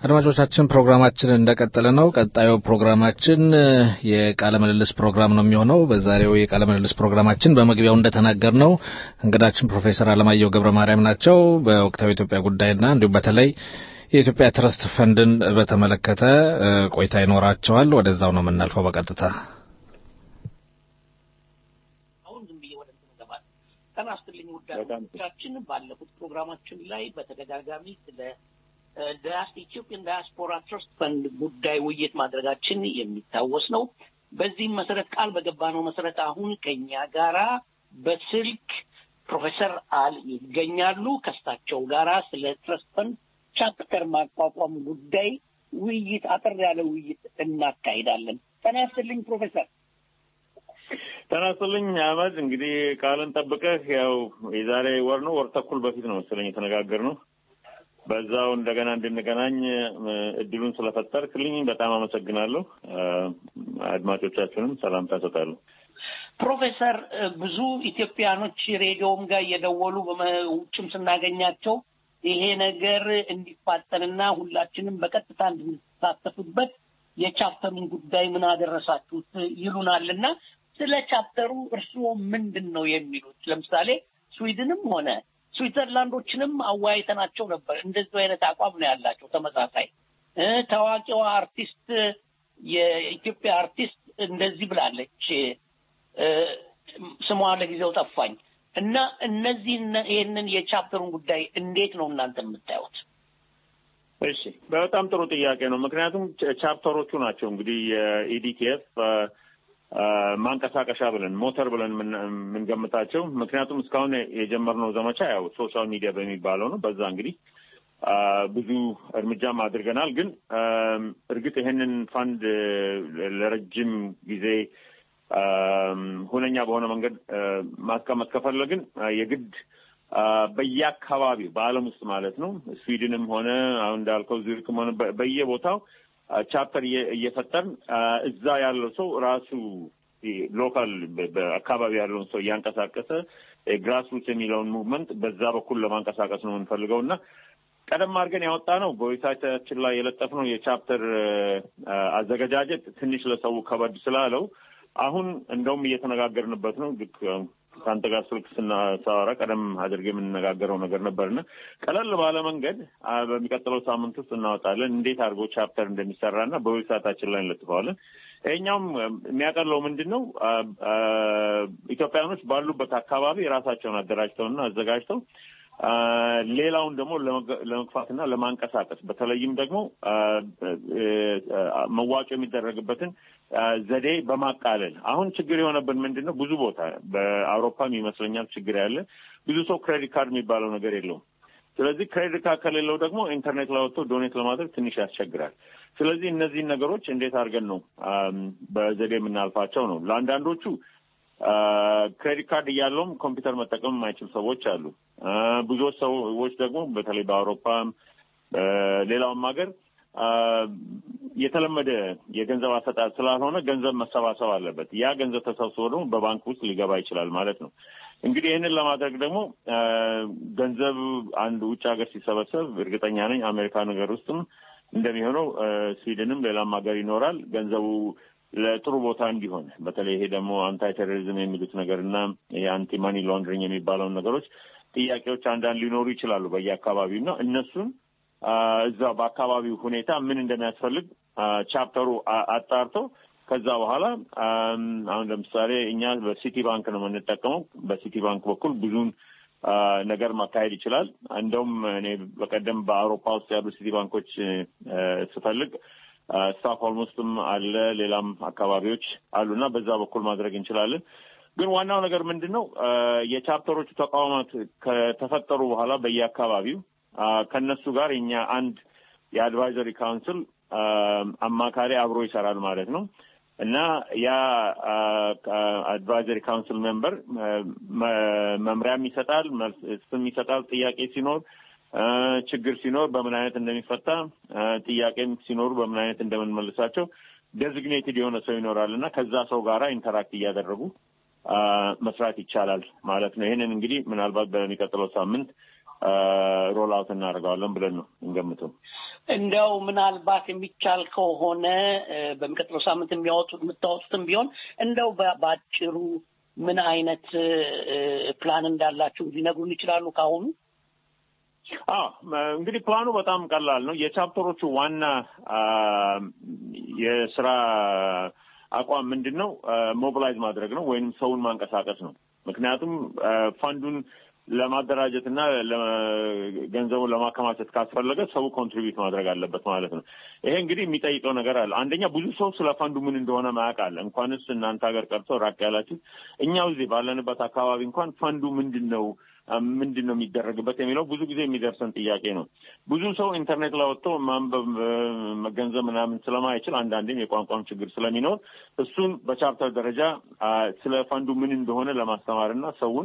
አድማጮቻችን ፕሮግራማችን እንደቀጠለ ነው። ቀጣዩ ፕሮግራማችን የቃለ ምልልስ ፕሮግራም ነው የሚሆነው። በዛሬው የቃለ ምልልስ ፕሮግራማችን በመግቢያው እንደተናገር ነው እንግዳችን ፕሮፌሰር አለማየሁ ገብረ ማርያም ናቸው። በወቅታዊ ኢትዮጵያ ጉዳይና እንዲሁም በተለይ የኢትዮጵያ ትረስት ፈንድን በተመለከተ ቆይታ ይኖራቸዋል። ወደዛው ነው የምናልፈው በቀጥታ አሁን ዝም ብዬ ወደ ጤና ይስጥልኝ ውድ አድማጮቻችን፣ ባለፉት ፕሮግራማችን ላይ በተደጋጋሚ ስለ ኢትዮጵያን ዳያስፖራ ትረስት ፈንድ ጉዳይ ውይይት ማድረጋችን የሚታወስ ነው። በዚህም መሰረት ቃል በገባነው መሰረት አሁን ከኛ ጋራ በስልክ ፕሮፌሰር አል ይገኛሉ። ከእሳቸው ጋራ ስለ ትረስት ፈንድ ቻፕተር ማቋቋም ጉዳይ ውይይት አጠር ያለ ውይይት እናካሂዳለን። ጤና ይስጥልኝ ፕሮፌሰር። ጤና ይስጥልኝ አህመድ። እንግዲህ ቃልን ጠብቀህ ያው የዛሬ ወር ነው ወር ተኩል በፊት ነው መሰለኝ የተነጋገርነው በዛው እንደገና እንድንገናኝ እድሉን ስለፈጠርክልኝ በጣም አመሰግናለሁ። አድማጮቻችንም ሰላምታ እሰጣለሁ። ፕሮፌሰር ብዙ ኢትዮጵያኖች ሬዲዮም ጋር እየደወሉ ውጭም ስናገኛቸው ይሄ ነገር እንዲፋጠንና ሁላችንም በቀጥታ እንድንሳተፉበት የቻፕተሩን ጉዳይ ምን አደረሳችሁት ይሉናልና ስለ ቻፕተሩ እርስዎ ምንድን ነው የሚሉት? ለምሳሌ ስዊድንም ሆነ ስዊትዘርላንዶችንም አወያይተናቸው ነበር። እንደዚህ አይነት አቋም ነው ያላቸው ተመሳሳይ። ታዋቂዋ አርቲስት የኢትዮጵያ አርቲስት እንደዚህ ብላለች፣ ስሟ ለጊዜው ጠፋኝ እና እነዚህ ይህንን የቻፕተሩን ጉዳይ እንዴት ነው እናንተ የምታዩት? እሺ፣ በጣም ጥሩ ጥያቄ ነው። ምክንያቱም ቻፕተሮቹ ናቸው እንግዲህ የኢዲቲኤፍ ማንቀሳቀሻ ብለን ሞተር ብለን የምንገምታቸው ምክንያቱም እስካሁን የጀመርነው ዘመቻ ያው ሶሻል ሚዲያ በሚባለው ነው። በዛ እንግዲህ ብዙ እርምጃም አድርገናል። ግን እርግጥ ይህንን ፋንድ ለረጅም ጊዜ ሁነኛ በሆነ መንገድ ማስቀመጥ ከፈለግን የግድ በየአካባቢው በዓለም ውስጥ ማለት ነው ስዊድንም ሆነ አሁን እንዳልከው ዙሪክም ሆነ በየቦታው ቻፕተር እየፈጠርን እዛ ያለው ሰው ራሱ ሎካል በአካባቢ ያለውን ሰው እያንቀሳቀሰ ግራስሩት የሚለውን ሙቭመንት በዛ በኩል ለማንቀሳቀስ ነው የምንፈልገው እና ቀደም አድርገን ያወጣ ነው በዌብሳይታችን ላይ የለጠፍነው የቻፕተር አዘገጃጀት ትንሽ ለሰው ከበድ ስላለው አሁን እንደውም እየተነጋገርንበት ነው። ልክ ከአንተ ጋር ስልክ ስናሳወራ ቀደም አድርገ የምንነጋገረው ነገር ነበርና ቀለል ባለ መንገድ በሚቀጥለው ሳምንት ውስጥ እናወጣለን። እንዴት አድርጎ ቻፕተር እንደሚሰራና በዌብሳይታችን ላይ እንለጥፈዋለን። ይሄኛውም የሚያቀለው ምንድን ነው? ኢትዮጵያኖች ባሉበት አካባቢ የራሳቸውን አደራጅተውና አዘጋጅተው ሌላውን ደግሞ ለመግፋትና ለማንቀሳቀስ በተለይም ደግሞ መዋጮ የሚደረግበትን ዘዴ በማቃለል አሁን ችግር የሆነብን ምንድን ነው? ብዙ ቦታ በአውሮፓም ይመስለኛል ችግር ያለ ብዙ ሰው ክሬዲት ካርድ የሚባለው ነገር የለውም። ስለዚህ ክሬዲት ካርድ ከሌለው ደግሞ ኢንተርኔት ላይ ወጥቶ ዶኔት ለማድረግ ትንሽ ያስቸግራል። ስለዚህ እነዚህን ነገሮች እንዴት አድርገን ነው በዘዴ የምናልፋቸው ነው። ለአንዳንዶቹ ክሬዲት ካርድ እያለውም ኮምፒውተር መጠቀም የማይችል ሰዎች አሉ። ብዙዎች ሰዎች ደግሞ በተለይ በአውሮፓም ሌላውም ሀገር የተለመደ የገንዘብ አሰጣጥ ስላልሆነ ገንዘብ መሰባሰብ አለበት። ያ ገንዘብ ተሰብስቦ ደግሞ በባንክ ውስጥ ሊገባ ይችላል ማለት ነው። እንግዲህ ይህንን ለማድረግ ደግሞ ገንዘብ አንድ ውጭ ሀገር ሲሰበሰብ እርግጠኛ ነኝ አሜሪካ ነገር ውስጥም እንደሚሆነው ስዊድንም ሌላም ሀገር ይኖራል ገንዘቡ ለጥሩ ቦታ እንዲሆን በተለይ ይሄ ደግሞ አንታይ ቴሮሪዝም የሚሉት ነገር እና ይሄ አንቲ ማኒ ላንድሪንግ የሚባለውን ነገሮች ጥያቄዎች አንዳንድ ሊኖሩ ይችላሉ በየአካባቢው እና እነሱን እዛ በአካባቢው ሁኔታ ምን እንደሚያስፈልግ ቻፕተሩ አጣርቶ ከዛ በኋላ አሁን ለምሳሌ እኛ በሲቲ ባንክ ነው የምንጠቀመው። በሲቲ ባንክ በኩል ብዙን ነገር ማካሄድ ይችላል። እንደውም እኔ በቀደም በአውሮፓ ውስጥ ያሉ ሲቲ ባንኮች ስፈልግ ስታክሆልም ውስጥም አለ፣ ሌላም አካባቢዎች አሉ እና በዛ በኩል ማድረግ እንችላለን። ግን ዋናው ነገር ምንድን ነው? የቻፕተሮቹ ተቋማት ከተፈጠሩ በኋላ በየአካባቢው ከነሱ ጋር የኛ አንድ የአድቫይዘሪ ካውንስል አማካሪ አብሮ ይሰራል ማለት ነው እና ያ አድቫይዘሪ ካውንስል ሜምበር መምሪያም ይሰጣል፣ መልስም ይሰጣል። ጥያቄ ሲኖር ችግር ሲኖር በምን አይነት እንደሚፈታ ጥያቄም ሲኖሩ በምን አይነት እንደምንመልሳቸው ዴዚግኔትድ የሆነ ሰው ይኖራል እና ከዛ ሰው ጋራ ኢንተራክት እያደረጉ መስራት ይቻላል ማለት ነው። ይህንን እንግዲህ ምናልባት በሚቀጥለው ሳምንት ሮል አውት እናደርገዋለን ብለን ነው እንገምተው። እንደው ምናልባት የሚቻል ከሆነ በሚቀጥለው ሳምንት የሚያወጡት የምታወጡትም ቢሆን እንደው በአጭሩ ምን አይነት ፕላን እንዳላችሁ ሊነግሩን ይችላሉ ካሁኑ? አዎ እንግዲህ ፕላኑ በጣም ቀላል ነው። የቻፕተሮቹ ዋና የስራ አቋም ምንድን ነው? ሞቢላይዝ ማድረግ ነው ወይም ሰውን ማንቀሳቀስ ነው። ምክንያቱም ፈንዱን ለማደራጀት እና ገንዘቡን ለማከማቸት ካስፈለገ ሰው ኮንትሪቢዩት ማድረግ አለበት ማለት ነው። ይሄ እንግዲህ የሚጠይቀው ነገር አለ። አንደኛ ብዙ ሰው ስለ ፈንዱ ምን እንደሆነ ማያውቅ አለ። እንኳንስ እናንተ ሀገር ቀርቶ ራቅ ያላችሁ እኛው እዚህ ባለንበት አካባቢ እንኳን ፈንዱ ምንድን ነው ምንድን ነው የሚደረግበት የሚለው ብዙ ጊዜ የሚደርሰን ጥያቄ ነው። ብዙ ሰው ኢንተርኔት ላይ ወጥቶ ማንበብ መገንዘብ ምናምን ስለማይችል አንዳንዴም የቋንቋም ችግር ስለሚኖር እሱን በቻፕተር ደረጃ ስለ ፈንዱ ምን እንደሆነ ለማስተማር እና ሰውን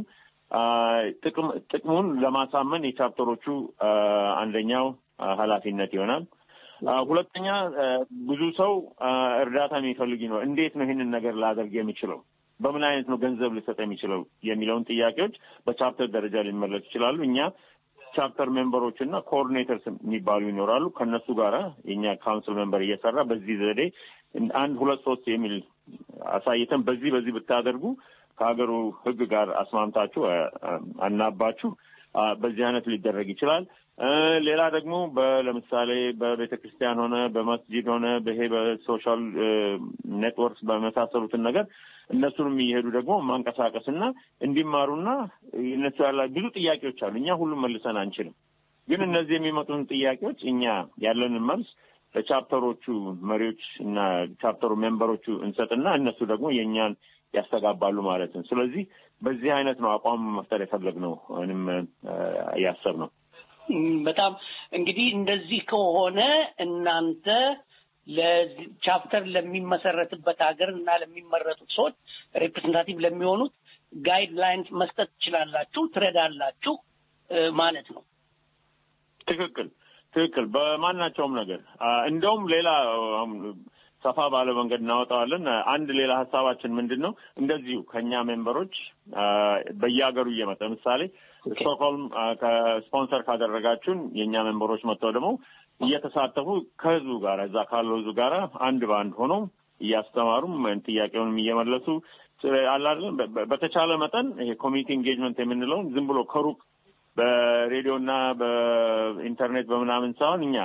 ጥቅሙን ለማሳመን የቻፕተሮቹ አንደኛው ኃላፊነት ይሆናል። ሁለተኛ ብዙ ሰው እርዳታ የሚፈልግ ነው። እንዴት ነው ይህንን ነገር ላደርግ የሚችለው በምን አይነት ነው ገንዘብ ሊሰጥ የሚችለው የሚለውን ጥያቄዎች በቻፕተር ደረጃ ሊመለሱ ይችላሉ። እኛ ቻፕተር ሜምበሮች እና ኮኦርዲኔተርስ የሚባሉ ይኖራሉ። ከእነሱ ጋራ የእኛ ካውንስል ሜምበር እየሰራ በዚህ ዘዴ አንድ ሁለት ሶስት የሚል አሳይተን በዚህ በዚህ ብታደርጉ ከሀገሩ ሕግ ጋር አስማምታችሁ አናባችሁ በዚህ አይነት ሊደረግ ይችላል። ሌላ ደግሞ ለምሳሌ በቤተ ክርስቲያን ሆነ በመስጂድ ሆነ በይሄ በሶሻል ኔትወርክስ በመሳሰሉትን ነገር እነሱንም እየሄዱ ደግሞ ማንቀሳቀስና እንዲማሩና እነሱ ያላ ብዙ ጥያቄዎች አሉ። እኛ ሁሉም መልሰን አንችልም፣ ግን እነዚህ የሚመጡን ጥያቄዎች እኛ ያለንን መልስ ለቻፕተሮቹ መሪዎች እና ቻፕተሩ ሜምበሮቹ እንሰጥና እነሱ ደግሞ የእኛን ያስተጋባሉ ማለት ነው። ስለዚህ በዚህ አይነት ነው አቋም መፍጠር የፈለግነው ወይም ያሰብነው። በጣም እንግዲህ እንደዚህ ከሆነ እናንተ ለቻፕተር ለሚመሰረትበት ሀገር እና ለሚመረጡት ሰዎች ሬፕሬዘንታቲቭ ለሚሆኑት ጋይድ ላይንስ መስጠት ትችላላችሁ፣ ትረዳላችሁ ማለት ነው። ትክክል ትክክል። በማናቸውም ነገር እንደውም ሌላ ሰፋ ባለ መንገድ እናወጣዋለን። አንድ ሌላ ሀሳባችን ምንድን ነው? እንደዚሁ ከእኛ ሜምበሮች በየሀገሩ እየመጣ ለምሳሌ ስቶክሆልም ከስፖንሰር ካደረጋችሁን የእኛ ሜምበሮች መጥተው ደግሞ እየተሳተፉ ከህዝቡ ጋር እዛ ካለው ህዝቡ ጋር አንድ በአንድ ሆነው እያስተማሩም ጥያቄውንም እየመለሱ አላለን። በተቻለ መጠን ይሄ ኮሚኒቲ ኢንጌጅመንት የምንለውን ዝም ብሎ ከሩቅ በሬዲዮና በኢንተርኔት በምናምን ሳይሆን እኛ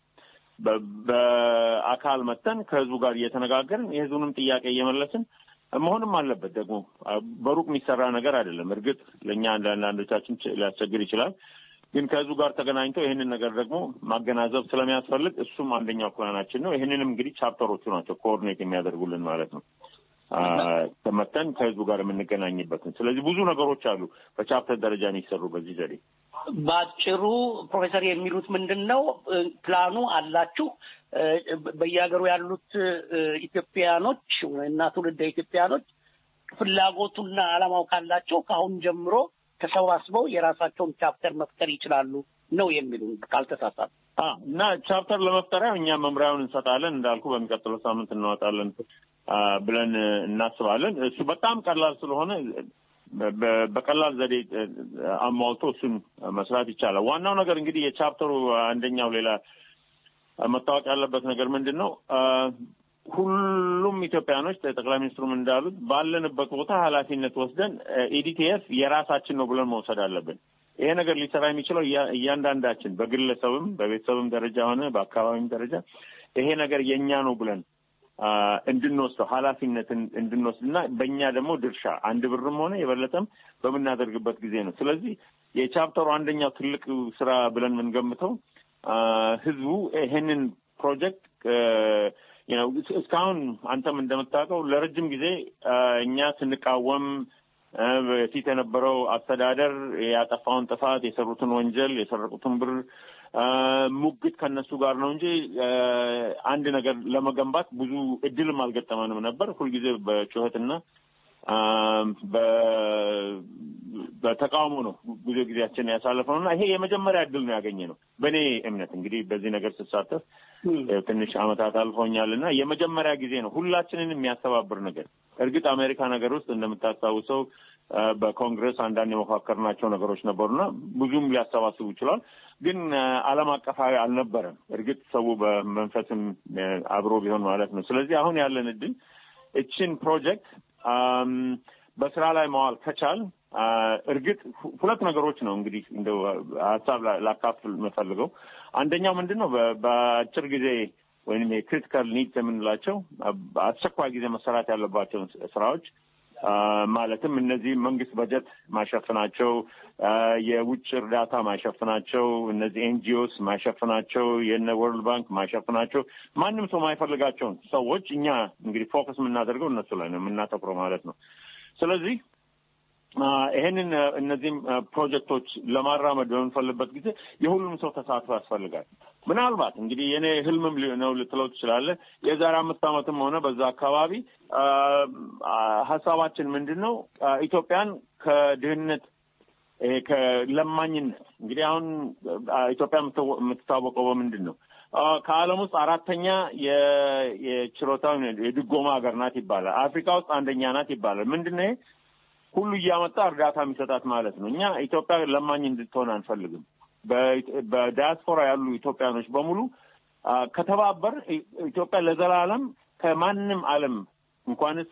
በአካል መተን ከህዝቡ ጋር እየተነጋገርን የህዝቡንም ጥያቄ እየመለስን መሆንም አለበት። ደግሞ በሩቅ የሚሰራ ነገር አይደለም። እርግጥ ለእኛ አንዳንዶቻችን ሊያስቸግር ይችላል። ግን ከህዝቡ ጋር ተገናኝተው ይህንን ነገር ደግሞ ማገናዘብ ስለሚያስፈልግ እሱም አንደኛው ፕላናችን ነው። ይህንንም እንግዲህ ቻፕተሮቹ ናቸው ኮኦርዲኔት የሚያደርጉልን ማለት ነው። ተመተን ከህዝቡ ጋር የምንገናኝበትን። ስለዚህ ብዙ ነገሮች አሉ በቻፕተር ደረጃ የሚሰሩ በዚህ ዘዴ። በአጭሩ ፕሮፌሰር የሚሉት ምንድን ነው? ፕላኑ አላችሁ። በየሀገሩ ያሉት ኢትዮጵያኖች እና ትውልደ ኢትዮጵያኖች ፍላጎቱና አላማው ካላቸው ከአሁን ጀምሮ ተሰባስበው የራሳቸውን ቻፕተር መፍጠር ይችላሉ ነው የሚሉ ካልተሳሳት እና ቻፕተር ለመፍጠሪያ እኛ መምሪያውን እንሰጣለን። እንዳልኩ በሚቀጥለው ሳምንት እናወጣለን ብለን እናስባለን። እሱ በጣም ቀላል ስለሆነ በቀላል ዘዴ አሟልቶ እሱን መስራት ይቻላል። ዋናው ነገር እንግዲህ የቻፕተሩ አንደኛው ሌላ መታወቅ ያለበት ነገር ምንድን ነው? ሁሉም ኢትዮጵያኖች ጠቅላይ ሚኒስትሩም እንዳሉት ባለንበት ቦታ ኃላፊነት ወስደን ኢዲቲኤፍ የራሳችን ነው ብለን መውሰድ አለብን። ይሄ ነገር ሊሰራ የሚችለው እያንዳንዳችን በግለሰብም በቤተሰብም ደረጃ ሆነ በአካባቢም ደረጃ ይሄ ነገር የእኛ ነው ብለን እንድንወስደው ኃላፊነትን እንድንወስድ እና በእኛ ደግሞ ድርሻ አንድ ብርም ሆነ የበለጠም በምናደርግበት ጊዜ ነው። ስለዚህ የቻፕተሩ አንደኛው ትልቅ ስራ ብለን የምንገምተው ህዝቡ ይሄንን ፕሮጀክት እስካሁን አንተም እንደምታውቀው ለረጅም ጊዜ እኛ ስንቃወም በፊት የነበረው አስተዳደር ያጠፋውን ጥፋት፣ የሰሩትን ወንጀል፣ የሰረቁትን ብር ሙግት ከነሱ ጋር ነው እንጂ አንድ ነገር ለመገንባት ብዙ እድልም አልገጠመንም ነበር። ሁልጊዜ በጩኸትና በተቃውሞ ነው ብዙ ጊዜያችን ያሳለፈው እና ይሄ የመጀመሪያ እድል ነው ያገኘ ነው። በእኔ እምነት እንግዲህ በዚህ ነገር ስሳተፍ ትንሽ ዓመታት አልፎኛል እና የመጀመሪያ ጊዜ ነው ሁላችንን የሚያስተባብር ነገር። እርግጥ አሜሪካ ነገር ውስጥ እንደምታስታውሰው በኮንግረስ አንዳንድ የመካከርናቸው ነገሮች ነበሩና ብዙም ሊያሰባስቡ ይችላል። ግን ዓለም አቀፋዊ አልነበረም። እርግጥ ሰው በመንፈስም አብሮ ቢሆን ማለት ነው። ስለዚህ አሁን ያለን እድል እችን ፕሮጀክት በስራ ላይ መዋል ከቻል እርግጥ ሁለት ነገሮች ነው እንግዲህ እንደው ሀሳብ ላካፍል የምፈልገው አንደኛው ምንድን ነው በአጭር ጊዜ ወይም የክሪቲካል ኒድስ የምንላቸው አስቸኳይ ጊዜ መሰራት ያለባቸውን ስራዎች ማለትም እነዚህ መንግስት በጀት ማሸፍናቸው፣ የውጭ እርዳታ ማሸፍናቸው፣ እነዚህ ኤንጂኦስ ማሸፍናቸው፣ የነ ወርልድ ባንክ ማሸፍናቸው ማንም ሰው ማይፈልጋቸውን ሰዎች እኛ እንግዲህ ፎከስ የምናደርገው እነሱ ላይ ነው የምናተኩረው ማለት ነው። ስለዚህ ይሄንን እነዚህም ፕሮጀክቶች ለማራመድ በምንፈልግበት ጊዜ የሁሉም ሰው ተሳትፎ ያስፈልጋል። ምናልባት እንግዲህ የኔ ህልምም ነው ልትለው ትችላለህ። የዛሬ አምስት ዓመትም ሆነ በዛ አካባቢ ሀሳባችን ምንድን ነው? ኢትዮጵያን ከድህነት ይሄ ከለማኝነት እንግዲህ አሁን ኢትዮጵያ የምትታወቀው በምንድን ነው? ከዓለም ውስጥ አራተኛ የችሮታ የድጎማ ሀገር ናት ይባላል። አፍሪካ ውስጥ አንደኛ ናት ይባላል። ምንድን ነው ይሄ? ሁሉ እያመጣ እርዳታ የሚሰጣት ማለት ነው። እኛ ኢትዮጵያ ለማኝ እንድትሆን አንፈልግም። በዳያስፖራ ያሉ ኢትዮጵያኖች በሙሉ ከተባበር ኢትዮጵያ ለዘላለም ከማንም ዓለም እንኳንስ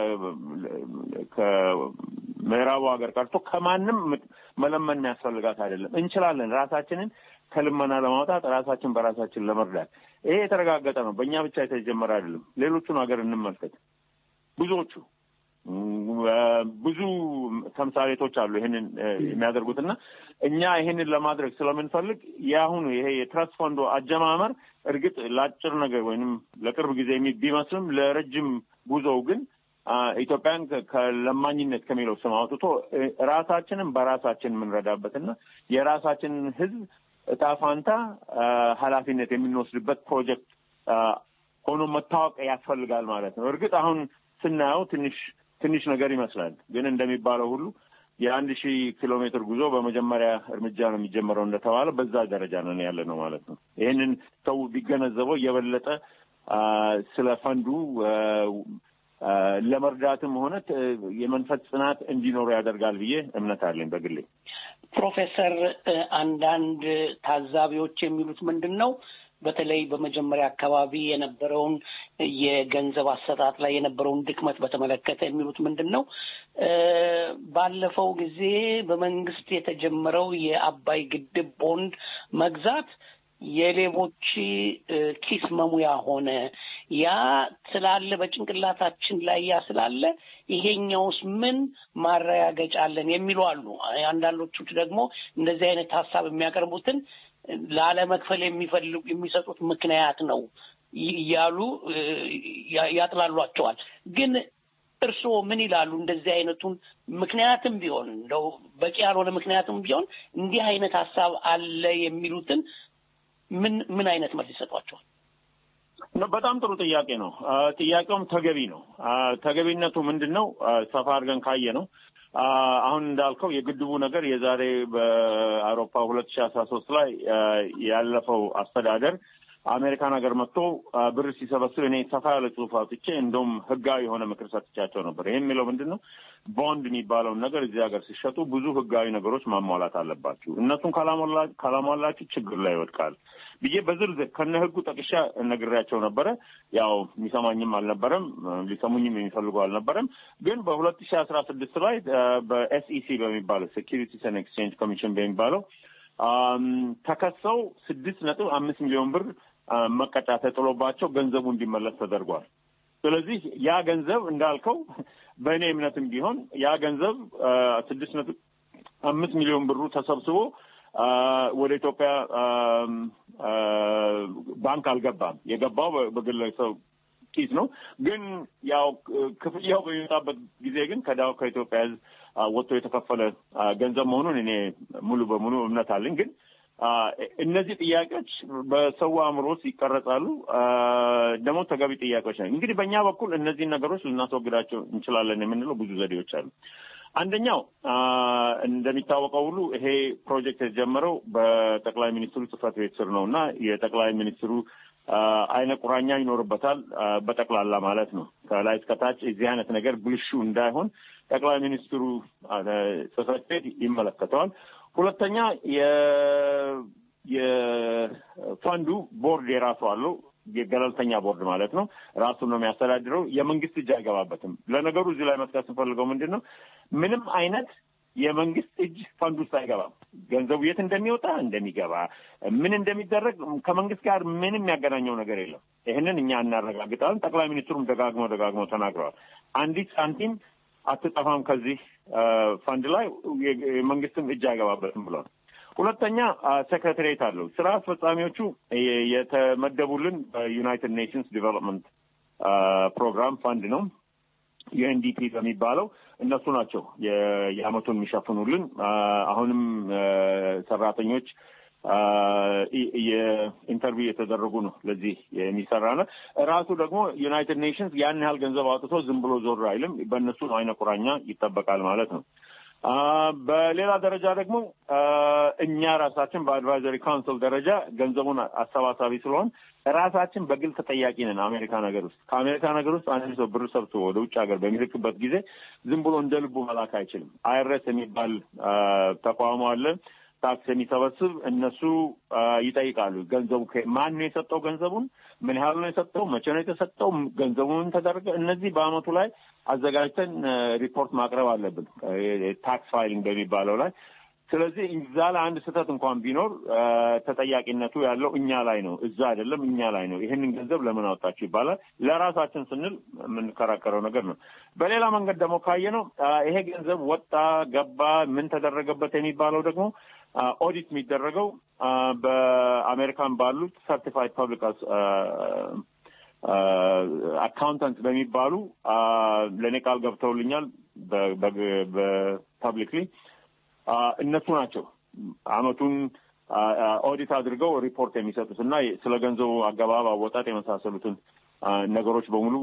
ከምዕራቡ ሀገር ቀርቶ ከማንም መለመን የሚያስፈልጋት አይደለም። እንችላለን ራሳችንን ከልመና ለማውጣት ራሳችን በራሳችን ለመርዳት። ይሄ የተረጋገጠ ነው። በእኛ ብቻ የተጀመረ አይደለም። ሌሎቹን ሀገር እንመልከት። ብዙዎቹ ብዙ ተምሳሌቶች አሉ ይህንን የሚያደርጉት እና እኛ ይህንን ለማድረግ ስለምንፈልግ የአሁኑ ይሄ የትረስት ፈንዶ አጀማመር እርግጥ ለአጭር ነገር ወይንም ለቅርብ ጊዜ ቢመስልም ለረጅም ጉዞው ግን ኢትዮጵያን ከለማኝነት ከሚለው ስም አውጥቶ ራሳችንን በራሳችን የምንረዳበትና የራሳችንን ሕዝብ እጣ ፋንታ ኃላፊነት የምንወስድበት ፕሮጀክት ሆኖ መታወቅ ያስፈልጋል ማለት ነው። እርግጥ አሁን ስናየው ትንሽ ትንሽ ነገር ይመስላል። ግን እንደሚባለው ሁሉ የአንድ ሺህ ኪሎ ሜትር ጉዞ በመጀመሪያ እርምጃ ነው የሚጀመረው እንደተባለ በዛ ደረጃ ነን ያለ ነው ማለት ነው። ይህንን ሰው ቢገነዘበው የበለጠ ስለ ፈንዱ ለመርዳትም ሆነ የመንፈስ ጽናት እንዲኖሩ ያደርጋል ብዬ እምነት አለኝ በግሌ። ፕሮፌሰር አንዳንድ ታዛቢዎች የሚሉት ምንድን ነው? በተለይ በመጀመሪያ አካባቢ የነበረውን የገንዘብ አሰጣጥ ላይ የነበረውን ድክመት በተመለከተ የሚሉት ምንድን ነው? ባለፈው ጊዜ በመንግስት የተጀመረው የአባይ ግድብ ቦንድ መግዛት የሌቦች ኪስ መሙያ ሆነ። ያ ስላለ በጭንቅላታችን ላይ ያ ስላለ ይሄኛውስ ምን ማረጋገጫ አለን የሚሉ አሉ። አንዳንዶቹ ደግሞ እንደዚህ አይነት ሀሳብ የሚያቀርቡትን ላለመክፈል የሚፈልጉ የሚሰጡት ምክንያት ነው እያሉ ያጥላሏቸዋል። ግን እርስዎ ምን ይላሉ? እንደዚህ አይነቱን ምክንያትም ቢሆን እንደው በቂ ያልሆነ ምክንያትም ቢሆን እንዲህ አይነት ሀሳብ አለ የሚሉትን ምን ምን አይነት መልስ ይሰጧቸዋል? በጣም ጥሩ ጥያቄ ነው። ጥያቄውም ተገቢ ነው። ተገቢነቱ ምንድን ነው? ሰፋ አድርገን ካየ ነው አሁን እንዳልከው የግድቡ ነገር የዛሬ በአውሮፓ ሁለት ሺህ አስራ ሶስት ላይ ያለፈው አስተዳደር አሜሪካን ሀገር መጥቶ ብር ሲሰበስብ እኔ ሰፋ ያለ ጽሁፍ አውጥቼ እንደውም ህጋዊ የሆነ ምክር ሰጥቻቸው ነበር። ይህ የሚለው ምንድን ነው? ቦንድ የሚባለውን ነገር እዚህ ሀገር ሲሸጡ ብዙ ህጋዊ ነገሮች ማሟላት አለባችሁ። እነሱን ካላሟላችሁ ችግር ላይ ይወድቃል ብዬ በዝርዝር ከነ ህጉ ጠቅሻ ነግሬያቸው ነበረ። ያው የሚሰማኝም አልነበረም፣ ሊሰሙኝም የሚፈልጉ አልነበረም። ግን በሁለት ሺህ አስራ ስድስት ላይ በኤስኢሲ በሚባለው ሴኪሪቲስ ኤንድ ኤክስቼንጅ ኮሚሽን በሚባለው ተከሰው ስድስት ነጥብ አምስት ሚሊዮን ብር መቀጫ ተጥሎባቸው ገንዘቡ እንዲመለስ ተደርጓል። ስለዚህ ያ ገንዘብ እንዳልከው በእኔ እምነትም ቢሆን ያ ገንዘብ ስድስት ነጥብ አምስት ሚሊዮን ብሩ ተሰብስቦ ወደ ኢትዮጵያ ባንክ አልገባም። የገባው በግለሰብ ኪስ ነው። ግን ያው ክፍያው በሚመጣበት ጊዜ ግን ከዳው ከኢትዮጵያ ሕዝብ ወጥቶ የተከፈለ ገንዘብ መሆኑን እኔ ሙሉ በሙሉ እምነት አለኝ። ግን እነዚህ ጥያቄዎች በሰው አእምሮ ውስጥ ይቀረጻሉ። ደግሞ ተገቢ ጥያቄዎች ናቸው። እንግዲህ በእኛ በኩል እነዚህን ነገሮች ልናስወግዳቸው እንችላለን የምንለው ብዙ ዘዴዎች አሉ። አንደኛው እንደሚታወቀው ሁሉ ይሄ ፕሮጀክት የተጀመረው በጠቅላይ ሚኒስትሩ ጽህፈት ቤት ስር ነው እና የጠቅላይ ሚኒስትሩ አይነ ቁራኛ ይኖርበታል። በጠቅላላ ማለት ነው። ከላይ እስከታች የዚህ አይነት ነገር ብልሹ እንዳይሆን ጠቅላይ ሚኒስትሩ ጽሕፈት ቤት ይመለከተዋል። ሁለተኛ የፈንዱ ቦርድ የራሱ አለው። የገለልተኛ ቦርድ ማለት ነው። ራሱን ነው የሚያስተዳድረው። የመንግስት እጅ አይገባበትም። ለነገሩ እዚህ ላይ መጥቀስ ስንፈልገው ምንድን ነው ምንም አይነት የመንግስት እጅ ፈንድ ውስጥ አይገባም። ገንዘቡ የት እንደሚወጣ እንደሚገባ፣ ምን እንደሚደረግ ከመንግስት ጋር ምንም ያገናኘው ነገር የለም። ይህንን እኛ እናረጋግጣለን። ጠቅላይ ሚኒስትሩም ደጋግመው ደጋግመው ተናግረዋል። አንዲት ሳንቲም አትጠፋም ከዚህ ፈንድ ላይ የመንግስትም እጅ አይገባበትም ብሏል። ሁለተኛ ሴክሬታሪየት አለው። ስራ አስፈጻሚዎቹ የተመደቡልን በዩናይትድ ኔሽንስ ዲቨሎፕመንት ፕሮግራም ፈንድ ነው ዩኤንዲፒ በሚባለው እነሱ ናቸው የአመቱን የሚሸፍኑልን። አሁንም ሰራተኞች የኢንተርቪው የተደረጉ ነው ለዚህ የሚሰራ ነው። ራሱ ደግሞ ዩናይትድ ኔሽንስ ያን ያህል ገንዘብ አውጥቶ ዝም ብሎ ዞር አይልም። በእነሱ አይነ ቁራኛ ይጠበቃል ማለት ነው። በሌላ ደረጃ ደግሞ እኛ ራሳችን በአድቫይዘሪ ካውንስል ደረጃ ገንዘቡን አሰባሳቢ ስለሆን ራሳችን በግል ተጠያቂ ነን። አሜሪካ ነገር ውስጥ ከአሜሪካ ነገር ውስጥ አንድ ሰው ብር ሰብስቦ ወደ ውጭ ሀገር በሚልክበት ጊዜ ዝም ብሎ እንደ ልቡ መላክ አይችልም። አይረስ የሚባል ተቋሙ አለ ታክስ የሚሰበስብ እነሱ ይጠይቃሉ። ገንዘቡ ማን ነው የሰጠው? ገንዘቡን ምን ያህል ነው የሰጠው? መቼ ነው የተሰጠው? ገንዘቡ ምን ተደረገ? እነዚህ በአመቱ ላይ አዘጋጅተን ሪፖርት ማቅረብ አለብን ታክስ ፋይሊንግ በሚባለው ላይ። ስለዚህ እዛ ላይ አንድ ስህተት እንኳን ቢኖር ተጠያቂነቱ ያለው እኛ ላይ ነው፣ እዛ አይደለም፣ እኛ ላይ ነው። ይህንን ገንዘብ ለምን አወጣችሁ ይባላል። ለራሳችን ስንል የምንከራከረው ነገር ነው። በሌላ መንገድ ደግሞ ካየ ነው ይሄ ገንዘብ ወጣ ገባ፣ ምን ተደረገበት የሚባለው ደግሞ ኦዲት የሚደረገው በአሜሪካን ባሉት ሰርቲፋይድ ፐብሊክ አካውንታንት በሚባሉ ለእኔ ቃል ገብተውልኛል በፐብሊክሊ እነሱ ናቸው አመቱን ኦዲት አድርገው ሪፖርት የሚሰጡት እና ስለ ገንዘቡ አገባብ፣ አወጣጥ የመሳሰሉትን ነገሮች በሙሉ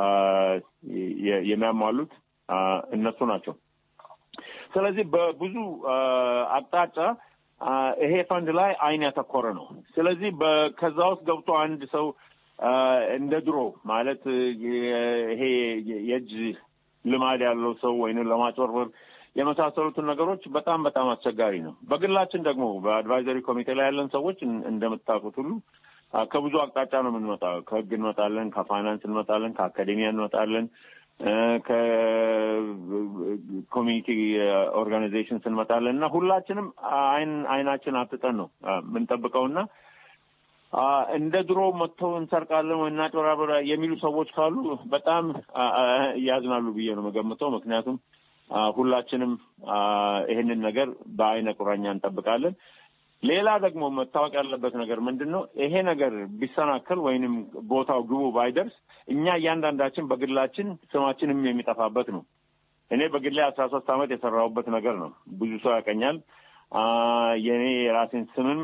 የሚያሟሉት እነሱ ናቸው። ስለዚህ በብዙ አቅጣጫ ይሄ ፈንድ ላይ አይን ያተኮረ ነው። ስለዚህ ከዛ ውስጥ ገብቶ አንድ ሰው እንደ ድሮ ማለት ይሄ የእጅ ልማድ ያለው ሰው ወይንም ለማጭበርበር የመሳሰሉትን ነገሮች በጣም በጣም አስቸጋሪ ነው። በግላችን ደግሞ በአድቫይዘሪ ኮሚቴ ላይ ያለን ሰዎች እንደምታውቁት ሁሉ ከብዙ አቅጣጫ ነው የምንመጣው። ከህግ እንመጣለን፣ ከፋይናንስ እንመጣለን፣ ከአካዴሚያ እንመጣለን፣ ከኮሚኒቲ ኦርጋናይዜሽንስ እንመጣለን እና ሁላችንም አይን አይናችን አትጠን ነው የምንጠብቀውና እንደ ድሮ መጥተው እንሰርቃለን ወይ እናጭበራበራ የሚሉ ሰዎች ካሉ በጣም ያዝናሉ ብዬ ነው የምገምተው። ምክንያቱም ሁላችንም ይህንን ነገር በአይነ ቁራኛ እንጠብቃለን። ሌላ ደግሞ መታወቅ ያለበት ነገር ምንድን ነው? ይሄ ነገር ቢሰናከል ወይንም ቦታው ግቡ ባይደርስ እኛ እያንዳንዳችን በግላችን ስማችንም የሚጠፋበት ነው። እኔ በግሌ አስራ ሶስት ዓመት የሰራሁበት ነገር ነው። ብዙ ሰው ያቀኛል። የእኔ የራሴን ስምም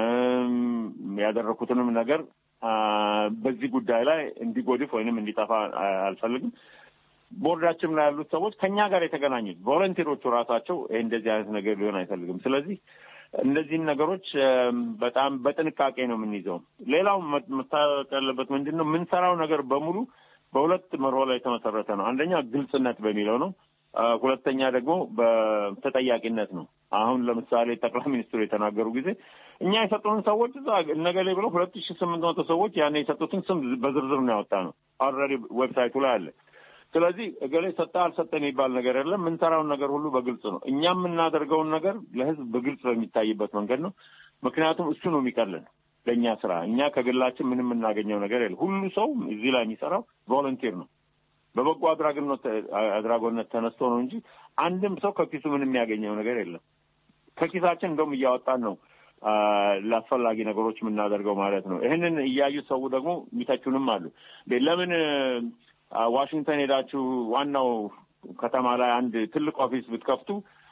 ያደረኩትንም ነገር በዚህ ጉዳይ ላይ እንዲጎድፍ ወይንም እንዲጠፋ አልፈልግም። ቦርዳችን ላይ ያሉት ሰዎች ከኛ ጋር የተገናኙት ቮለንቲሮቹ ራሳቸው ይህ እንደዚህ አይነት ነገር ሊሆን አይፈልግም። ስለዚህ እነዚህን ነገሮች በጣም በጥንቃቄ ነው የምንይዘው። ሌላው መታወቅ ያለበት ምንድን ነው የምንሰራው ነገር በሙሉ በሁለት መርሆ ላይ የተመሰረተ ነው። አንደኛ ግልጽነት በሚለው ነው። ሁለተኛ ደግሞ በተጠያቂነት ነው። አሁን ለምሳሌ ጠቅላይ ሚኒስትሩ የተናገሩ ጊዜ እኛ የሰጡንን ሰዎች እዛ እነገሌ ብለው ሁለት ሺ ስምንት መቶ ሰዎች ያን የሰጡትን ስም በዝርዝር ነው ያወጣ ነው። ኦልሬዲ ዌብሳይቱ ላይ አለ። ስለዚህ እገሌ ሰጠ አልሰጠ የሚባል ነገር የለም። የምንሰራውን ነገር ሁሉ በግልጽ ነው። እኛ የምናደርገውን ነገር ለህዝብ በግልጽ በሚታይበት መንገድ ነው። ምክንያቱም እሱ ነው የሚቀልን ለእኛ ስራ። እኛ ከግላችን ምንም የምናገኘው ነገር የለም። ሁሉ ሰው እዚህ ላይ የሚሰራው ቮለንቲር ነው። በበጎ አድራጎነት አድራጎነት ተነስቶ ነው እንጂ አንድም ሰው ከኪሱ ምንም የሚያገኘው ነገር የለም። ከኪሳችን እንደውም እያወጣን ነው ለአስፈላጊ ነገሮች የምናደርገው ማለት ነው። ይህንን እያዩ ሰው ደግሞ የሚተቹንም አሉ። ለምን ዋሽንግተን ሄዳችሁ ዋናው ከተማ ላይ አንድ ትልቅ ኦፊስ ብትከፍቱ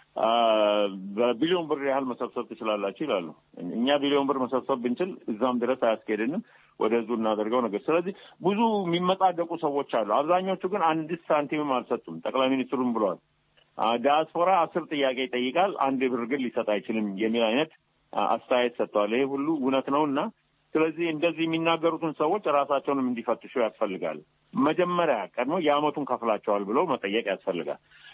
በቢሊዮን ብር ያህል መሰብሰብ ትችላላችሁ ይላሉ። እኛ ቢሊዮን ብር መሰብሰብ ብንችል እዛም ድረስ አያስኬድንም። ወደ ህዝቡ እናደርገው ነገር። ስለዚህ ብዙ የሚመጻደቁ ሰዎች አሉ። አብዛኞቹ ግን አንዲት ሳንቲምም አልሰጡም። ጠቅላይ ሚኒስትሩም ብለዋል። ዲያስፖራ አስር ጥያቄ ይጠይቃል፣ አንድ ብር ግን ሊሰጥ አይችልም የሚል አይነት አስተያየት ሰጥተዋል። ይሄ ሁሉ እውነት ነው እና ስለዚህ እንደዚህ የሚናገሩትን ሰዎች ራሳቸውንም እንዲፈትሹ ያስፈልጋል። መጀመሪያ ቀድሞ የአመቱን ከፍላቸዋል ብሎ መጠየቅ ያስፈልጋል።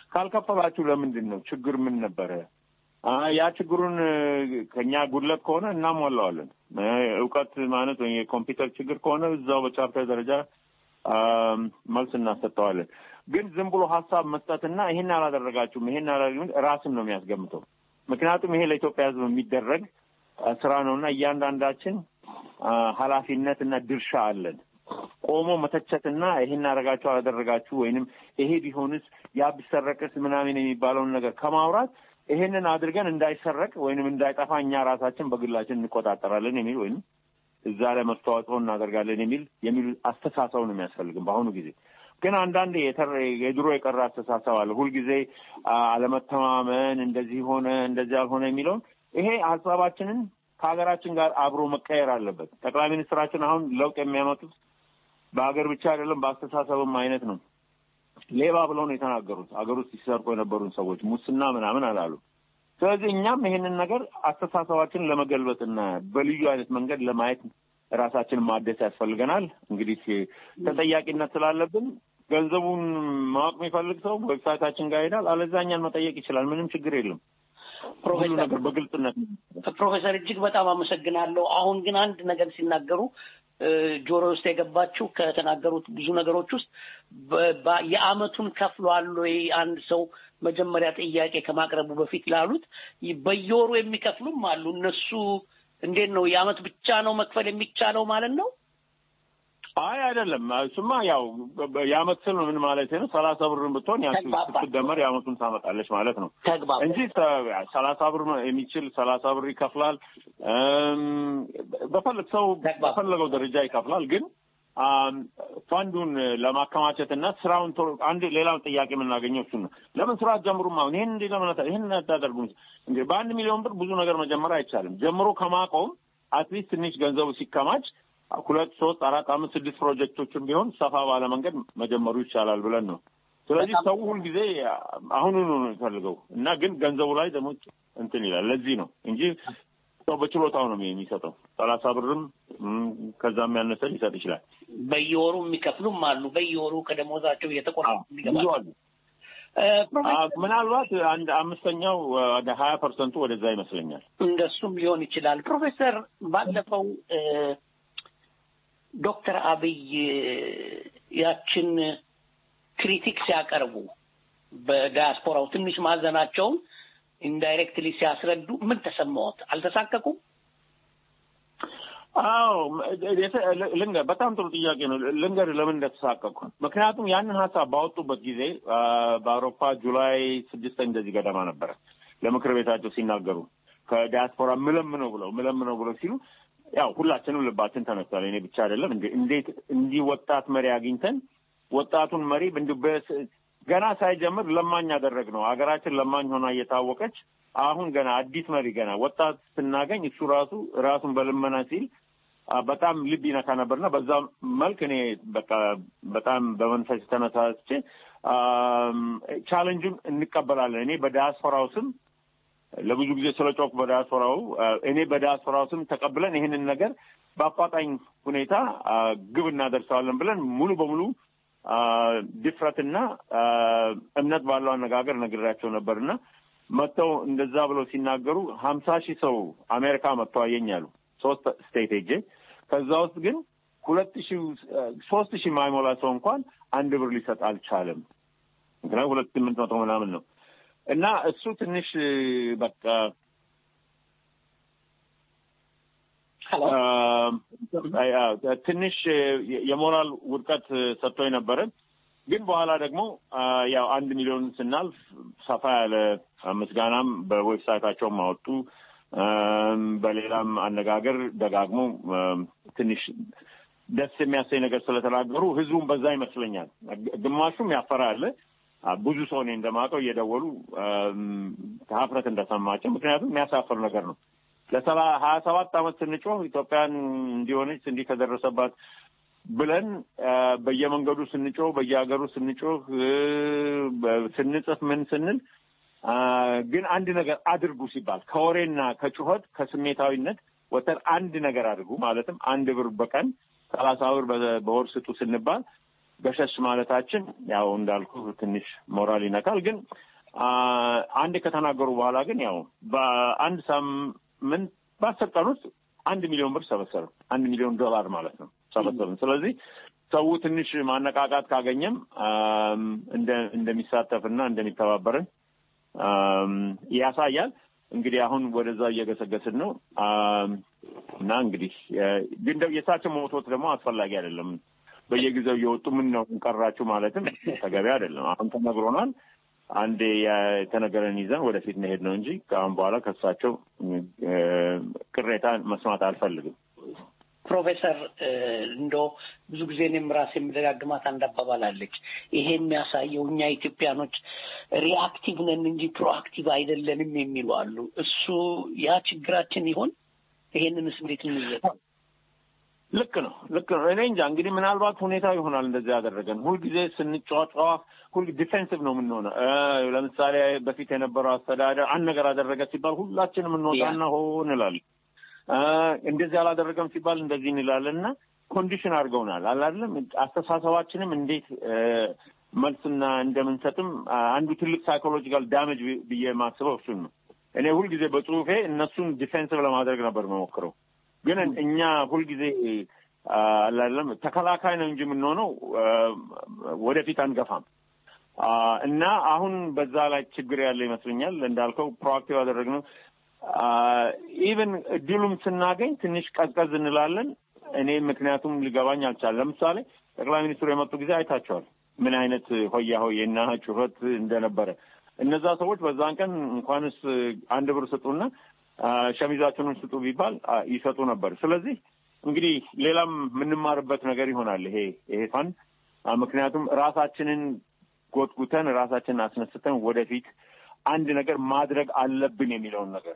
ካልከፈላችሁ ለምንድን ነው? ችግር ምን ነበረ? ያ ችግሩን ከኛ ጉድለት ከሆነ እናሟላዋለን። እውቀት ማለት ወይ የኮምፒውተር ችግር ከሆነ እዛው በቻፕተር ደረጃ መልስ እናሰጠዋለን። ግን ዝም ብሎ ሀሳብ መስጠትና ይሄን አላደረጋችሁም ይሄን አላደረግም ራስን ነው የሚያስገምተው። ምክንያቱም ይሄ ለኢትዮጵያ ሕዝብ የሚደረግ ስራ ነው እና እያንዳንዳችን ኃላፊነት እና ድርሻ አለን። ቆሞ መተቸትና ይሄን አደረጋችሁ አላደረጋችሁ ወይንም ይሄ ቢሆንስ ያ ቢሰረቅስ ምናምን የሚባለውን ነገር ከማውራት ይሄንን አድርገን እንዳይሰረቅ ወይንም እንዳይጠፋ እኛ ራሳችን በግላችን እንቆጣጠራለን የሚል ወይም እዛ ላይ መስተዋጽኦ እናደርጋለን የሚል የሚል አስተሳሰብ ነው የሚያስፈልግም በአሁኑ ጊዜ። ግን አንዳንድ የድሮ የቀረ አስተሳሰብ አለ። ሁልጊዜ አለመተማመን፣ እንደዚህ ሆነ እንደዚህ አልሆነ የሚለውን ይሄ ሀሳባችንን ከሀገራችን ጋር አብሮ መቀየር አለበት። ጠቅላይ ሚኒስትራችን አሁን ለውጥ የሚያመጡት በሀገር ብቻ አይደለም በአስተሳሰብም አይነት ነው። ሌባ ብለው ነው የተናገሩት። ሀገር ውስጥ ሲሰርቁ የነበሩን ሰዎች ሙስና ምናምን አላሉ። ስለዚህ እኛም ይሄንን ነገር አስተሳሰባችንን ለመገልበጥና በልዩ አይነት መንገድ ለማየት ራሳችንን ማደስ ያስፈልገናል። እንግዲህ ተጠያቂነት ስላለብን ገንዘቡን ማወቅ የሚፈልግ ሰው ዌብሳይታችን ጋር ይሄዳል። አለዚያ እኛን መጠየቅ ይችላል። ምንም ችግር የለም። ሁሉ ነገር በግልጽነት ፕሮፌሰር እጅግ በጣም አመሰግናለሁ። አሁን ግን አንድ ነገር ሲናገሩ ጆሮ ውስጥ የገባችው ከተናገሩት ብዙ ነገሮች ውስጥ የአመቱን ከፍሏል ወይ አንድ ሰው መጀመሪያ ጥያቄ ከማቅረቡ በፊት ላሉት በየወሩ የሚከፍሉም አሉ። እነሱ እንዴት ነው የአመት ብቻ ነው መክፈል የሚቻለው ማለት ነው? አይ አይደለም። እሱማ ያው የአመት ስል ምን ማለት ነው? ሰላሳ ብርን ብትሆን ያ ስትደመር የአመቱን ታመጣለች ማለት ነው እንጂ ሰላሳ ብር የሚችል ሰላሳ ብር ይከፍላል። በፈለግ ሰው በፈለገው ደረጃ ይከፍላል። ግን ፈንዱን ለማከማቸት እና ስራውን አንድ ሌላውን ጥያቄ የምናገኘው እሱ ነው። ለምን ስራ ጀምሩም? አሁን ይህን እንዲ ለምን ይህን አታደርጉም? እንግዲህ በአንድ ሚሊዮን ብር ብዙ ነገር መጀመር አይቻልም። ጀምሮ ከማቆም አትሊስት ትንሽ ገንዘቡ ሲከማች ሁለት ሶስት አራት አምስት ስድስት ፕሮጀክቶችን ቢሆን ሰፋ ባለ መንገድ መጀመሩ ይቻላል ብለን ነው። ስለዚህ ሰው ሁልጊዜ አሁኑኑ ነው የሚፈልገው እና ግን ገንዘቡ ላይ ደግሞ እንትን ይላል። ለዚህ ነው እንጂ ሰው በችሎታው ነው የሚሰጠው። ሰላሳ ብርም ከዛም ያነሰ ሊሰጥ ይችላል። በየወሩ የሚከፍሉም አሉ። በየወሩ ከደሞዛቸው እየተቆረጡ ብዙ አሉ። ምናልባት አንድ አምስተኛው ወደ ሀያ ፐርሰንቱ ወደዛ ይመስለኛል። እንደሱም ሊሆን ይችላል። ፕሮፌሰር ባለፈው ዶክተር አብይ ያችን ክሪቲክ ሲያቀርቡ በዳያስፖራው ትንሽ ማዘናቸውን ኢንዳይሬክትሊ ሲያስረዱ ምን ተሰማዎት? አልተሳቀቁም? አዎ ልንገር፣ በጣም ጥሩ ጥያቄ ነው። ልንገር ለምን እንደተሳቀቅኩ። ምክንያቱም ያንን ሀሳብ ባወጡበት ጊዜ በአውሮፓ ጁላይ ስድስት እንደዚህ ገደማ ነበረ ለምክር ቤታቸው ሲናገሩ ከዲያስፖራ ምለም ነው ብለው ምለም ነው ብለው ሲሉ ያው ሁላችንም ልባችን ተነስቷል። እኔ ብቻ አይደለም። እንዴት እንዲህ ወጣት መሪ አግኝተን ወጣቱን መሪ ገና ሳይጀምር ለማኝ ያደረግ ነው። ሀገራችን ለማኝ ሆና እየታወቀች አሁን ገና አዲስ መሪ ገና ወጣት ስናገኝ እሱ ራሱ ራሱን በልመና ሲል በጣም ልብ ይነካ ነበርና በዛ መልክ እኔ በቃ በጣም በመንፈስ ተነሳስቼ ቻለንጁን እንቀበላለን። እኔ በዲያስፖራው ስም ለብዙ ጊዜ ስለ ጮክ በዲያስፖራው እኔ በዲያስፖራው ስም ተቀብለን ይህንን ነገር በአፋጣኝ ሁኔታ ግብ እናደርሰዋለን ብለን ሙሉ በሙሉ ድፍረትና እምነት ባለው አነጋገር ነግሬያቸው ነበርና መጥተው እንደዛ ብለው ሲናገሩ ሀምሳ ሺህ ሰው አሜሪካ መጥተው አየኛሉ ሶስት ስቴት ሄጄ ከዛ ውስጥ ግን ሁለት ሺህ ሶስት ሺህ ማይሞላ ሰው እንኳን አንድ ብር ሊሰጥ አልቻለም። ምክንያቱም ሁለት ስምንት መቶ ምናምን ነው እና እሱ ትንሽ በቃ ትንሽ የሞራል ውድቀት ሰጥቶ ነበረ። ግን በኋላ ደግሞ ያው አንድ ሚሊዮን ስናልፍ ሰፋ ያለ ምስጋናም በዌብሳይታቸውም አወጡ። በሌላም አነጋገር ደጋግሞ ትንሽ ደስ የሚያሰኝ ነገር ስለተናገሩ ህዝቡም በዛ ይመስለኛል። ግማሹም ያፈራ አለ። ብዙ ሰው እኔ እንደማውቀው እየደወሉ ሀፍረት እንደሰማቸው፣ ምክንያቱም የሚያሳፍር ነገር ነው። ለሰባ ሀያ ሰባት ዓመት ስንጮህ ኢትዮጵያን እንዲሆነች እንዲህ ከደረሰባት ብለን በየመንገዱ ስንጮህ በየሀገሩ ስንጮህ ስንጽፍ ምን ስንል ግን አንድ ነገር አድርጉ ሲባል ከወሬና ከጩኸት ከስሜታዊነት ወተን አንድ ነገር አድርጉ ማለትም አንድ ብር በቀን ሰላሳ ብር በወር ስጡ ስንባል ገሸሽ ማለታችን ያው እንዳልኩ ትንሽ ሞራል ይነካል። ግን አንድ ከተናገሩ በኋላ ግን ያው በአንድ ሳምንት በአስር ቀን ውስጥ አንድ ሚሊዮን ብር ሰበሰብን። አንድ ሚሊዮን ዶላር ማለት ነው ሰበሰብን። ስለዚህ ሰው ትንሽ ማነቃቃት ካገኘም እንደሚሳተፍና እንደሚተባበርን ያሳያል። እንግዲህ አሁን ወደዛ እየገሰገስን ነው እና እንግዲህ ግን የእሳቸው መውቶት ደግሞ አስፈላጊ አይደለም። በየጊዜው እየወጡ ምን ነው ቀራችሁ ማለትም ተገቢ አይደለም። አሁን ተነግሮናል። አንዴ የተነገረን ይዘን ወደፊት መሄድ ነው እንጂ ከአሁን በኋላ ከእሳቸው ቅሬታ መስማት አልፈልግም። ፕሮፌሰር እንዶ ብዙ ጊዜ እኔም ራሴ የምደጋግማት አንድ አባባል አለች። ይሄ የሚያሳየው እኛ ኢትዮጵያኖች ሪአክቲቭ ነን እንጂ ፕሮአክቲቭ አይደለንም የሚሉ አሉ። እሱ ያ ችግራችን ይሆን? ይሄንንስ እንዴት እንይዘ ልክ ነው፣ ልክ ነው። እኔ እንጃ እንግዲህ ምናልባት ሁኔታ ይሆናል እንደዚህ ያደረገን። ሁልጊዜ ስንጫጫዋ ሁል ዲፌንሲቭ ነው የምንሆነው። ለምሳሌ በፊት የነበረው አስተዳደር አንድ ነገር አደረገ ሲባል ሁላችንም እንወጣና ሆ እንላለን። እንደዚህ አላደረገም ሲባል እንደዚህ እንላለን እና ኮንዲሽን አድርገውናል አላለም። አስተሳሰባችንም እንዴት መልስና እንደምንሰጥም አንዱ ትልቅ ሳይኮሎጂካል ዳሜጅ ብዬ የማስበው እሱን ነው። እኔ ሁልጊዜ በጽሁፌ እነሱን ዲፌንሲቭ ለማድረግ ነበር መሞክረው ግን እኛ ሁልጊዜ አላለም ተከላካይ ነው እንጂ የምንሆነው ወደፊት አንገፋም እና አሁን በዛ ላይ ችግር ያለ ይመስለኛል። እንዳልከው ፕሮአክቲቭ ያደረግነው ኢቨን እድሉም ስናገኝ ትንሽ ቀዝቀዝ እንላለን። እኔ ምክንያቱም ሊገባኝ አልቻለም። ለምሳሌ ጠቅላይ ሚኒስትሩ የመጡ ጊዜ አይታቸዋል ምን አይነት ሆያ ሆዬና ጩኸት እንደነበረ። እነዛ ሰዎች በዛን ቀን እንኳንስ አንድ ብር ስጡና ሸሚዛችንን ስጡ ቢባል ይሰጡ ነበር። ስለዚህ እንግዲህ ሌላም የምንማርበት ነገር ይሆናል ይሄ ይሄ ፋን ምክንያቱም ራሳችንን ጎትጉተን ራሳችንን አስነስተን ወደፊት አንድ ነገር ማድረግ አለብን የሚለውን ነገር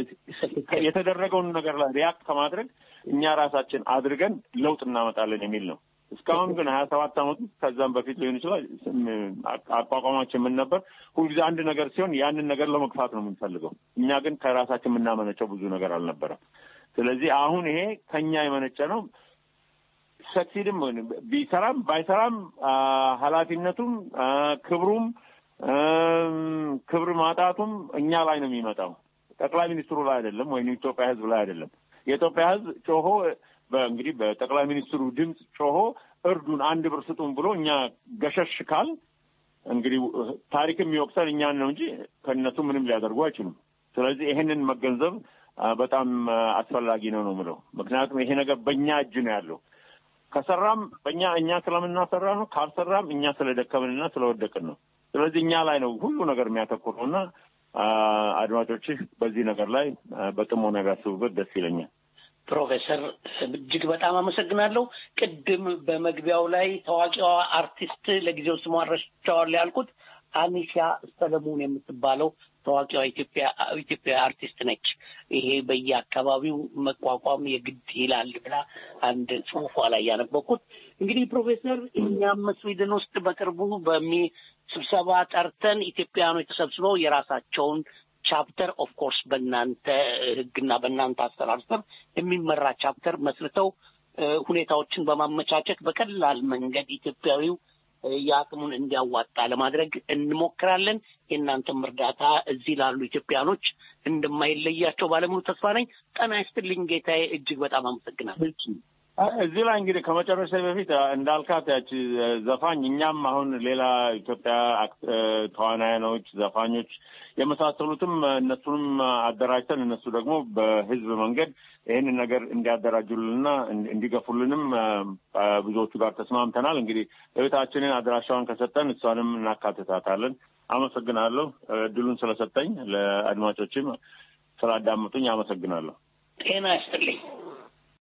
የተደረገውን ነገር ላይ ሪያክት ከማድረግ እኛ ራሳችን አድርገን ለውጥ እናመጣለን የሚል ነው። እስካሁን ግን ሀያ ሰባት አመቱ ከዛም በፊት ሊሆን ይችላል አቋቋማችን ምን ነበር? ሁልጊዜ አንድ ነገር ሲሆን ያንን ነገር ለመግፋት ነው የምንፈልገው። እኛ ግን ከራሳችን የምናመነጨው ብዙ ነገር አልነበረም። ስለዚህ አሁን ይሄ ከኛ የመነጨ ነው። ሰክሲድም ቢሰራም ባይሰራም ኃላፊነቱም ክብሩም ክብር ማጣቱም እኛ ላይ ነው የሚመጣው። ጠቅላይ ሚኒስትሩ ላይ አይደለም፣ ወይም የኢትዮጵያ ሕዝብ ላይ አይደለም። የኢትዮጵያ ሕዝብ ጮሆ እንግዲህ በጠቅላይ ሚኒስትሩ ድምፅ ጮሆ እርዱን፣ አንድ ብር ስጡን ብሎ እኛ ገሸሽ ካል እንግዲህ ታሪክ የሚወቅሰን እኛን ነው እንጂ ከእነሱ ምንም ሊያደርጉ አይችሉም። ስለዚህ ይሄንን መገንዘብ በጣም አስፈላጊ ነው ነው የምለው። ምክንያቱም ይሄ ነገር በእኛ እጅ ነው ያለው። ከሰራም በእኛ እኛ ስለምናሰራ ነው፣ ካልሰራም እኛ ስለደከምንና ስለወደቅን ነው። ስለዚህ እኛ ላይ ነው ሁሉ ነገር የሚያተኩረው እና አድማጮችህ በዚህ ነገር ላይ በጥሞና ቢያስቡበት ደስ ይለኛል። ፕሮፌሰር እጅግ በጣም አመሰግናለሁ። ቅድም በመግቢያው ላይ ታዋቂዋ አርቲስት ለጊዜው ስሟ ረስቸዋለሁ ያልኩት አኒሻ ሰለሞን የምትባለው ታዋቂዋ ኢትዮጵያ ኢትዮጵያ አርቲስት ነች። ይሄ በየአካባቢው መቋቋም የግድ ይላል ብላ አንድ ጽሁፏ ላይ ያነበኩት። እንግዲህ ፕሮፌሰር እኛም ስዊድን ውስጥ በቅርቡ በሚ ስብሰባ ጠርተን ኢትዮጵያውያኖች ተሰብስበው የራሳቸውን ቻፕተር ኦፍ ኮርስ በእናንተ ሕግና በእናንተ አሰራር ስር የሚመራ ቻፕተር መስርተው ሁኔታዎችን በማመቻቸት በቀላል መንገድ ኢትዮጵያዊው የአቅሙን እንዲያዋጣ ለማድረግ እንሞክራለን። የእናንተም እርዳታ እዚህ ላሉ ኢትዮጵያኖች እንደማይለያቸው ባለሙሉ ተስፋ ነኝ። ጤና ይስጥልኝ ጌታዬ፣ እጅግ በጣም አመሰግናለሁ። እዚህ ላይ እንግዲህ ከመጨረሻ በፊት እንዳልካት ያቺ ዘፋኝ እኛም አሁን ሌላ ኢትዮጵያ ተዋናያኖች፣ ዘፋኞች የመሳሰሉትም እነሱንም አደራጅተን እነሱ ደግሞ በህዝብ መንገድ ይህንን ነገር እንዲያደራጁልንና እንዲገፉልንም ብዙዎቹ ጋር ተስማምተናል። እንግዲህ እህታችንን አድራሻዋን ከሰጠን እሷንም እናካትታታለን። አመሰግናለሁ። እድሉን ስለሰጠኝ ለአድማጮችም ስላዳመጡኝ አመሰግናለሁ። ጤና ይስጥልኝ።